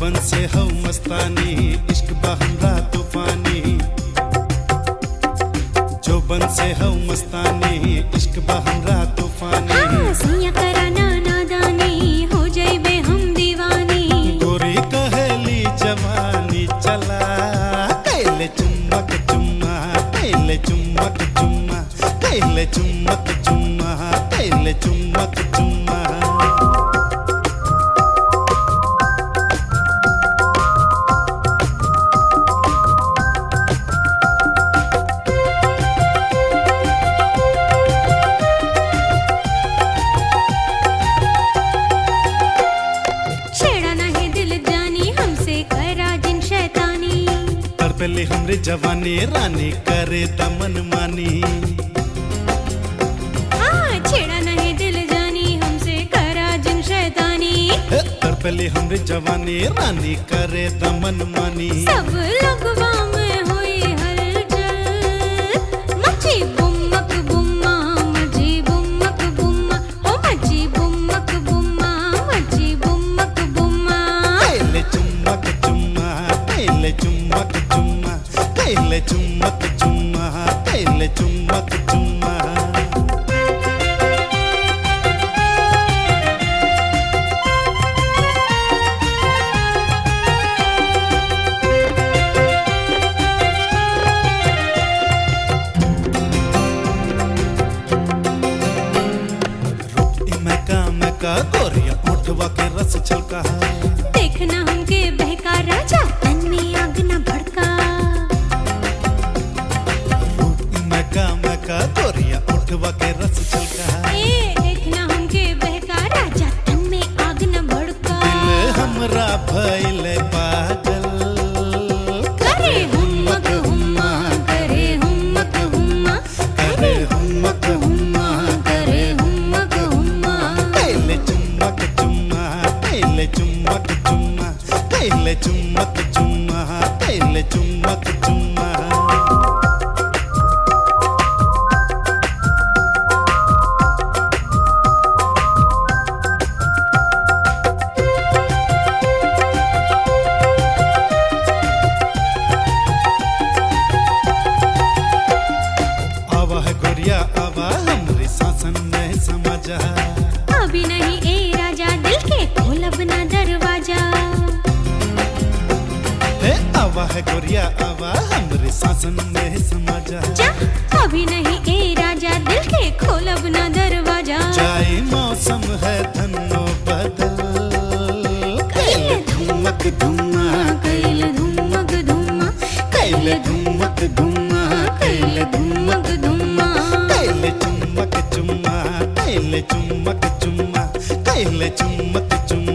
जोबन से हो मस्तानी इश्क बहमरा तूफानी जोबन से हो मस्तानी इश्क बहमरा तूफानी हाँ, सैया कराना नादानी हो जाइबे हम दीवानी गोरी कहेली जवानी चला कैले चुम्मक चुम्मा कैले चुम्मक चुम्मा कैले चुम्मक चुम्मा कैले चुम्मक चुम्मा छेड़ा नहीं दिल जानी हमसे करा जिन शैतानी तर पहले हमरे जवानी रानी करे दमन मानी हाँ छेड़ा नहीं दिल जानी हमसे करा जिन शैतानी हे, तर पहले हमरे जवानी रानी करे दमन मानी सब लगवा में हुई हलचल मची बुम्मक बुम्मा मची बुम्मक बुम्मा ओ मची बुम्मक बुम्मा मची बुम्मक बुम्मा कैले चुम्मक चुम्मा कैले चुम्मक चुम्मा कैले चुम्मक चुम्मा कैले चुम्मक चुम्मा मैका मैका गोरिया उठवा के रस छलका देखना हमके बहका राजा तन में आग न भड़का मैका मैका गोरिया उठवा के रस छलका ए देखना हमके बहका राजा तन में आग न भड़का दिल हमरा भइल पागल करे हुम्मक हुम्मा करे हुम्मक हुम्मा करे हुम्मक हुम्मा करे हुम्मक हुम्मा कैले चुम्मक चुम्मा कैले चुम्मक चुम्मा कैले चुम्मक चुम्मा कैले चुम्मक चुम्मा आवा है गोरिया आवा हमरे शासन में समझा अभी नहीं ए राजा दिल के खोलब ना दरवाजा हे आवा है गोरिया आवा हमरे शासन में समझा जा अभी नहीं ए राजा दिल के खोलब ना दरवाजा जाए मौसम है धनो बदल कैले धुमक धुमा कैल धुमक धुमा कैले धुमक धुमा कैले धुमक धुमक धुमा कैले चुम्मक चुम्मा कैले चुम्मक चुम्मा कैले चुम्मक चुम्मा